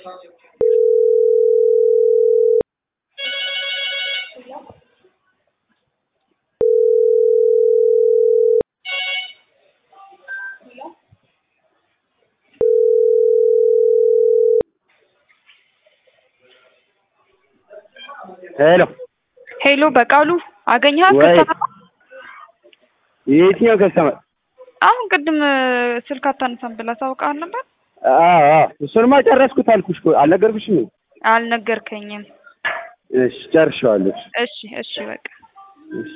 ሄሎ ሄሎ በቃሉ አገኘሃት? ወይ ከስተመር የየትኛው ከስተመር? አሁን ቅድም ስልክ አታነሳም ብላ ታውቃል ነበር። አዎ አዎ እሱንማ ጨረስኩት አልኩሽ እኮ አልነገርኩሽም? አልነገርከኝም። እሺ ጨርሼዋለሁ። እሺ እሺ በቃ እሺ